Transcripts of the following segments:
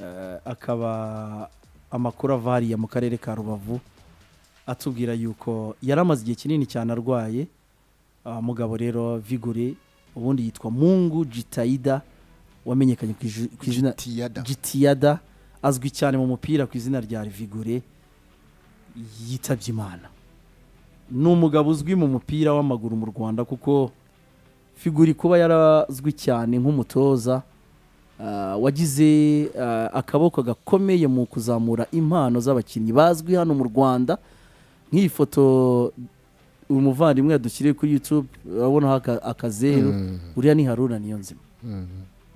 Eh, akaba amakuru ava hariya mu karere ka rubavu atubwira yuko yari amaze igihe kinini cyane arwaye Ah, mugabo rero vigure ubundi yitwa mungu jitayida wamenyekanye ku iju- ku izina Tiyada. gitiyada azwi cyane mu mupira ku izina rya vigure yitabye imana ni umugabo uzwi mu mupira w'amaguru mu rwanda kuko figuri kuba yarazwi cyane nk'umutoza ah, wagize ah, akaboko gakomeye mu kuzamura impano z'abakinnyi bazwi hano mu rwanda nk'iyi foto uyu muvandimwe yadushyiriye kuri youtube urabonaho aka- akazeru uriya ni haruna niyo nzima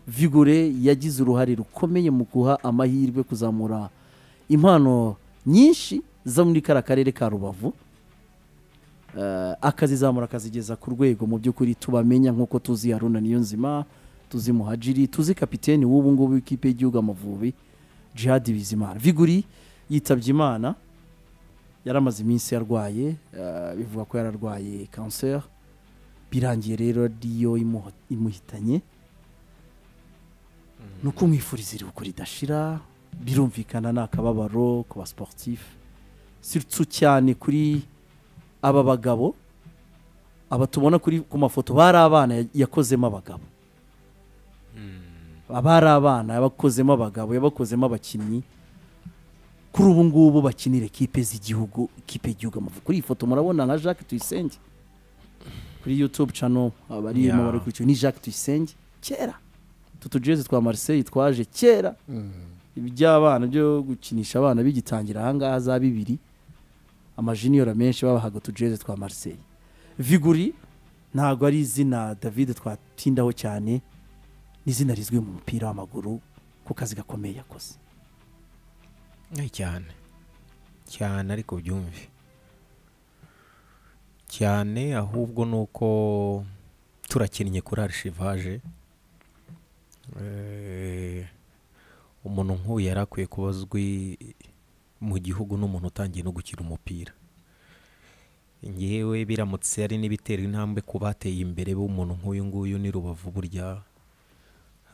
vigure yagize uruhare rukomeye mu guha amahirwe kuzamura impano nyinshi zo muri kariya karere ka rubavu Eh, akazizamura akazigeza ku rwego mu by'ukuri tubamenya nk'uko tuzi haruna niyonzima tuzi muhajiri tuzi kapiteni w'ubu ngubu w'ikipe y'igihugu amavubi jihadi bizimana viguri yitabye imana yari amaze iminsi yarwaye eh, bivugwa ko yararwaye kanseri birangiye rero ariyo imuho- imuhitanye ni ukumwifuriza iruhuko ridashira birumvikana ni akababaro ku basiporutifu sirutsu cyane kuri aba bagabo aba tubona kuri ku mafoto bari abana ya- yakozemo abagabo abari abana yabakozemo abagabo yabakozemo abakinnyi kuri ubu ngubu bakinira ekipe z'igihugu ikipe y'igihugu amavubi kuri iyi foto murabona nka jacques tuyisenge kuri youtube channel abarimo Yeah. bari kuri icyo ni jacques tuyisenge kera tutujeze twa Marseille twaje kera iby'abana byo gukinisha abana bigitangira ahangaha za bibiri amajiniyora menshi babahaga utujeze twa Marseille viguri ntabwo ari izina david twatindaho cyane ni izina rizwi mu mupira w'amaguru ku kazi gakomeye yakoze Eh, cyane cyane ariko byumve cyane ahubwo ni uko turakinnye kuri arishivaje Eh, umuntu nk'uyu yari akwiye kuba azwi mu gihugu n'umuntu utangiye no gukina umupira ngewe biramutse ari n'ibitera intambwe ku bateye imbere b'umuntu nk'uyu nguyu ni rubavu burya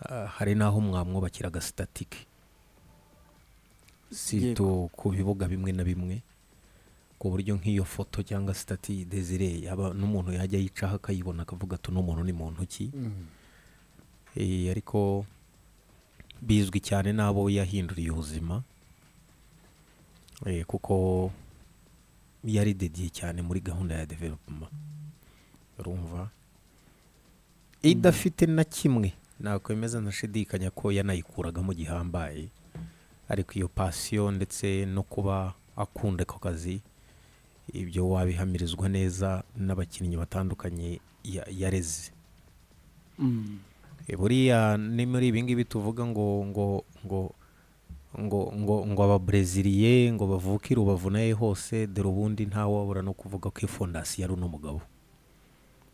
ah, hari n'aho mwamwubakira agasitatike sito ku bibuga bimwe na bimwe ku buryo nk'iyo foto cyangwa sitati desire yaba n'umuntu yajya yicaho akayibona akavuga ati uno muntu ni muntu ki Eh, ariko bizwi cyane n'abo yahinduriye ubuzima Eh, kuko yari dediye cyane muri gahunda ya developuma urumva idafite na kimwe nakwemeza ntashidikanya ko yanayikuragamo gihambaye ariko iyo pasiyo ndetse no kuba akunda ako kazi ibyo wabihamirizwa neza n'abakinnyi batandukanye ya- yareze Mm. E, buriya ni muri ibi ngibi tuvuga ngo ngo ngo ngo ngo ngo ababreziliye ngo bavuke i rubavu naye hose dore ubundi ntawabura no kuvuga ko ifondasiyo ari uno mugabo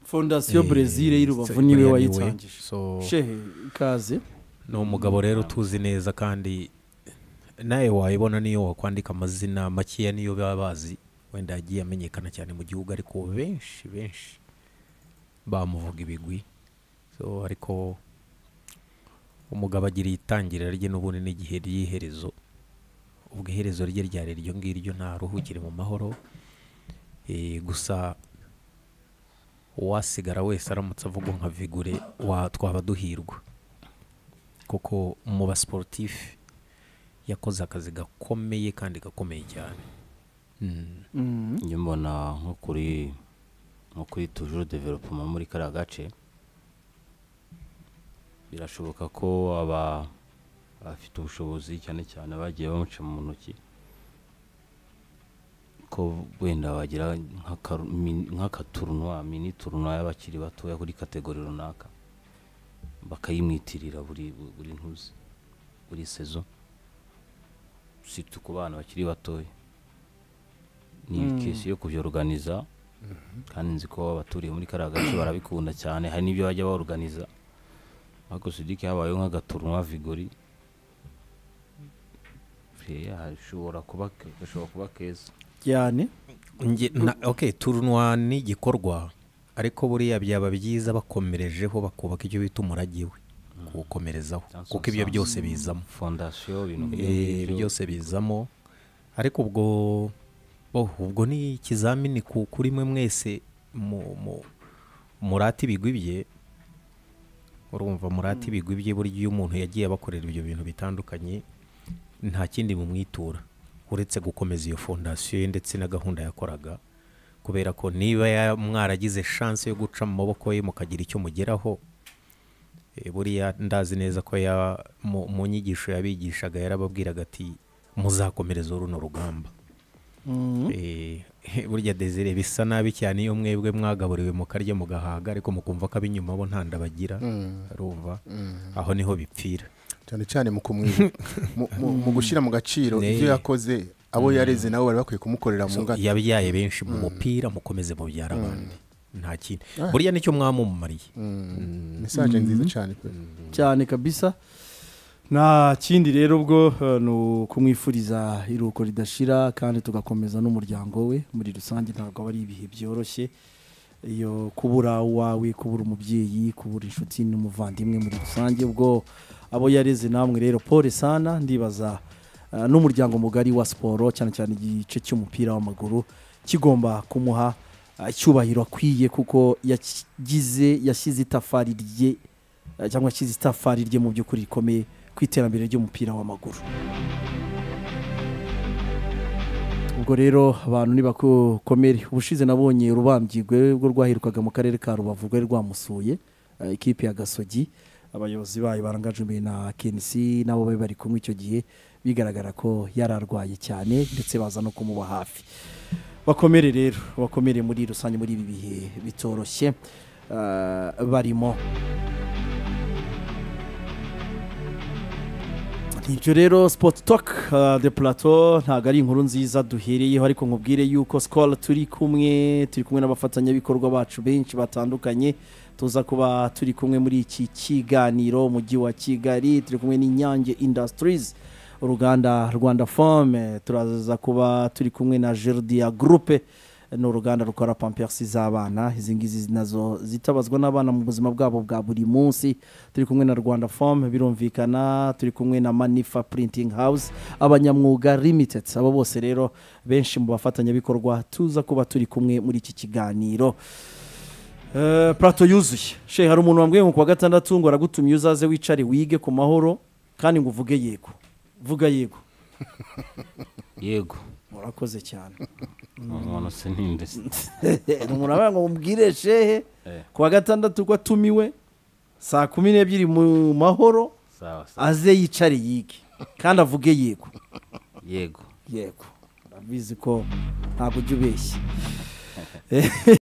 fondasiyo Eh, brezil so y'irubavu niwe buriya wayitangije so shehe ikaze ni umugabo rero tuzi neza kandi nawe wayibona niyo wakwandika amazina makeya niyo baba bazi wenda yagiye amenyekana cyane mu gihugu ariko benshi benshi bamuvuga ibigwi so ariko umugabo agira itangirira rye n'ubundi n'igihe ry'iherezo ubwo iherezo rye ryari iryo ngiryo ntaruhukire mu mahoro Eh, gusa uwasigara wese aramutse avuga nka vigure wa- twaba duhirwa kuko mu basiporutifu yakoze akazi gakomeye kandi gakomeye cyane Mm. njye mbona nko kuri nko kuri tujuru developuma muri kariya gace birashoboka ko aba afite ubushobozi cyane cyane bagiye bamuca mu ntoki ko wenda wagira nk'aka- min- nk'akaturunwa mini turunwa y'abakiri batoya kuri kategori runaka bakayimwitirira buri buri ntuzi buri sezo situ ku bana bakiri batoya ni kesi yo kubyoruganiza kandi nzi ko abaturiye muri kariya gace barabikunda cyane hari n'ibyo bajya baruganiza ariko sidike habayeho nk'agaturunwa vigori Freya, hashobora kuba ke- gashobora kuba keza cyane Nge- na- ok turunwa ni igikorwa ariko buriya byaba byiza bakomerejeho bakubaka icyo bita umurage we kuwukomerezaho Johnson kuko ibyo Sanz. byose bizamo fondasiyo ibintu nk'ibyo Eh, ngibyo. byose bizamo ariko ubwo bo ubwo ni ikizamini ku kuri mwe mwese mu- mu- murate ibigwi bye urumva murate ibigwi bye burya iyo umuntu yagiye abakorera ibyo bintu bitandukanye nta kindi bumwitura uretse gukomeza iyo fondasiyo ye ndetse na gahunda yakoraga kubera ko niba ya- mwaragize shanse yo guca mu maboko ye mukagira icyo mugeraho Eh, buriya ndazi neza ko ya mu, mu nyigisho yabigishaga yarababwiraga ati muzakomereza runo rugamba Mm. Eh, burya desire bisa nabi cyane iyo mwebwe mwagaburiwe mukarya mugahaga ariko mukumva ko ab'inyuma bo nta nda bagira rumva aho niho bipfira cyane cyane mu kumwiba mu- mu- mu gushyira mu gaciro Ne. ibyo yakoze abo yareze nabo bari bakwiye kumukorera mu So, ngata yabyaye benshi mu mupira mukomeze mubyara abandi nta kintu burya nicyo mwamumariye mesaje nziza cyane pe cyane kabisa nta kindi rero ubwo eh, ni ukumwifuriza iruhuko ridashira kandi tugakomeza n'umuryango we muri rusange ntabwo aba ari ibihe byoroshye iyo kubura uwawe kubura umubyeyi kubura inshuti n'umuvandimwe muri rusange ubwo abo yareze namwe rero pole sana ndibaza eh, n'umuryango mugari wa siporo cyane cyane igice cy'umupira w'amaguru kigomba kumuha eh, icyubahiro akwiye kuko yagize yashyize itafari rye eh, cyangwa yashyize itafari rye mu by'ukuri rikomeye ku iterambere ry'umupira w'amaguru ubwo rero abantu nibakomere ubushize nabonye urubambigwe rwo rwaherukaga mu karere ka rubavu rwari rwamusuye eh, ikipe ya gasogi abayobozi bayo barangajwe na kenisi nabo bari bari kumwe icyo gihe bigaragara ko yari arwaye cyane ndetse baza no kumuba hafi bakomere rero bakomere muri rusange muri ibi bihe bitoroshye eh, barimo ibyo rero sipoti toke de purato ntabwo ari inkuru nziza duhereyeho ariko nkubwire yuko sikoro turi kumwe turi kumwe n'abafatanyabikorwa bacu benshi batandukanye tuza kuba turi kumwe muri iki kiganiro umujyi wa kigali turi kumwe n'inyange indasitirizi uruganda rwanda fome turaza kuba turi kumwe na gerdia gurupe ni uruganda rukora pampiyasi z'abana izi ngizi nazo zitabazwa n'abana mu buzima bwabo bwa buri munsi turi kumwe na rwanda fomu birumvikana turi kumwe na manifa purintingi hawuze abanyamwuga limited abo bose rero benshi mu bafatanyabikorwa tuza kuba turi kumwe muri iki kiganiro Eh, plato yuzuye shehe hari umuntu wambwiye ngo ku wa gatandatu ngo aragutumye uzaze wicare wige ku mahoro kandi ngo uvuge yego vuga yego yego murakoze cyane umuntu se ni imbese umuntu abaye ngo mubwire shehe Eh. ku wa gatandatu ko atumiwe saa kumi n'ebyiri mu mahoro sawa sawa aze yicare yige kandi avuge yego yego yego urabizi ko ntabwo ujya ubeshya